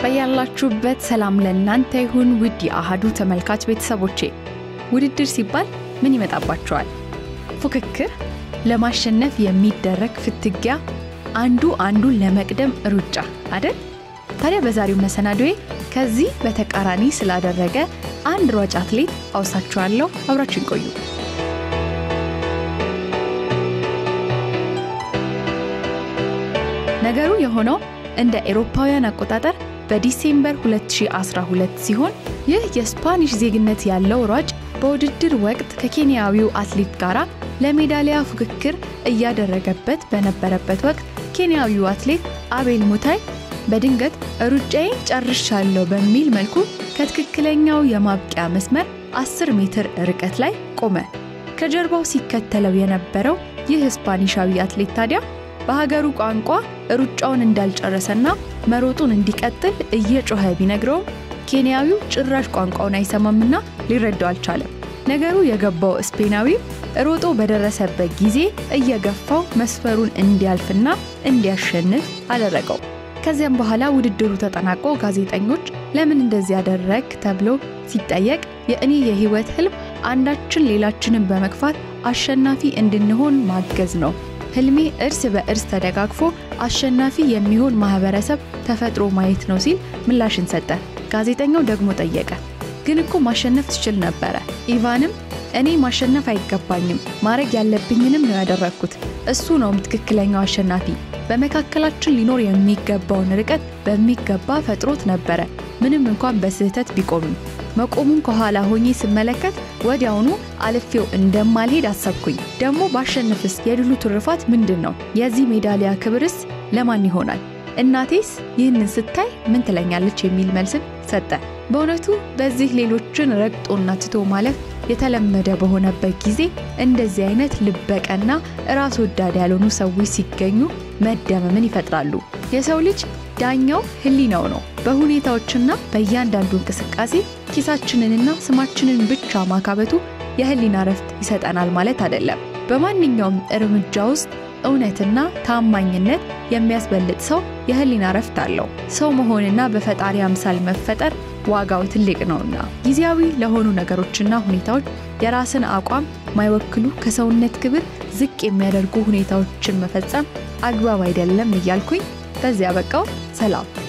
በያላችሁበት ሰላም ለእናንተ ይሁን ውድ የአሃዱ ተመልካች ቤተሰቦቼ። ውድድር ሲባል ምን ይመጣባቸዋል? ፉክክር፣ ለማሸነፍ የሚደረግ ፍትጊያ፣ አንዱ አንዱን ለመቅደም ሩጫ አደል? ታዲያ በዛሬው መሰናዶዬ ከዚህ በተቃራኒ ስላደረገ አንድ ሯጭ አትሌት አውሳችኋለሁ። አብራችን ቆዩ። ነገሩ የሆነው እንደ ኤሮፓውያን አቆጣጠር በዲሴምበር 2012 ሲሆን ይህ የስፓኒሽ ዜግነት ያለው ሯጭ በውድድር ወቅት ከኬንያዊው አትሌት ጋር ለሜዳሊያ ፉክክር እያደረገበት በነበረበት ወቅት ኬንያዊው አትሌት አቤል ሙታይ በድንገት ሩጫዬን ጨርሻለሁ በሚል መልኩ ከትክክለኛው የማብቂያ መስመር 10 ሜትር ርቀት ላይ ቆመ። ከጀርባው ሲከተለው የነበረው ይህ ስፓኒሻዊ አትሌት ታዲያ በሀገሩ ቋንቋ ሩጫውን እንዳልጨረሰና መሮጡን እንዲቀጥል እየጮኸ ቢነግረውም ኬንያዊው ጭራሽ ቋንቋውን አይሰማምና ሊረዳው አልቻለም። ነገሩ የገባው ስፔናዊው ሮጦ በደረሰበት ጊዜ እየገፋው መስፈሩን እንዲያልፍና እንዲያሸንፍ አደረገው። ከዚያም በኋላ ውድድሩ ተጠናቆ ጋዜጠኞች ለምን እንደዚህ ያደረግ ተብሎ ሲጠየቅ የእኔ የህይወት ህልም አንዳችን ሌላችንን በመግፋት አሸናፊ እንድንሆን ማገዝ ነው ህልሜ እርስ በእርስ ተደጋግፎ አሸናፊ የሚሆን ማህበረሰብ ተፈጥሮ ማየት ነው ሲል ምላሽን ሰጠ። ጋዜጠኛው ደግሞ ጠየቀ፣ ግን እኮ ማሸነፍ ትችል ነበረ። ኢቫንም እኔ ማሸነፍ አይገባኝም፣ ማድረግ ያለብኝንም ነው ያደረግኩት። እሱ ነውም ትክክለኛው አሸናፊ። በመካከላችን ሊኖር የሚገባውን ርቀት በሚገባ ፈጥሮት ነበረ፣ ምንም እንኳን በስህተት ቢቆምም። መቆሙን ከኋላ ሆኜ ስመለከት ወዲያውኑ አልፌው እንደማልሄድ አሰብኩኝ። ደግሞ ባሸንፍስ የድሉ ትሩፋት ምንድን ነው? የዚህ ሜዳሊያ ክብርስ ለማን ይሆናል? እናቴስ ይህንን ስታይ ምን ትለኛለች? የሚል መልስን ሰጠ። በእውነቱ በዚህ ሌሎችን ረግጦና ትቶ ማለፍ የተለመደ በሆነበት ጊዜ እንደዚህ አይነት ልበቀና ራስ ወዳድ ያልሆኑ ሰዎች ሲገኙ መደመምን ይፈጥራሉ። የሰው ልጅ ዳኛው ሕሊናው ነው። በሁኔታዎችና በእያንዳንዱ እንቅስቃሴ ኪሳችንንና ስማችንን ብቻ ማካበቱ የሕሊና ረፍት ይሰጠናል ማለት አይደለም። በማንኛውም እርምጃ ውስጥ እውነትና ታማኝነት የሚያስበልጥ ሰው የሕሊና ረፍት አለው። ሰው መሆንና በፈጣሪ አምሳል መፈጠር ዋጋው ትልቅ ነውና ጊዜያዊ ለሆኑ ነገሮችና ሁኔታዎች የራስን አቋም ማይወክሉ ከሰውነት ክብር ዝቅ የሚያደርጉ ሁኔታዎችን መፈጸም አግባብ አይደለም እያልኩኝ በዚያ በቃው። ሰላም።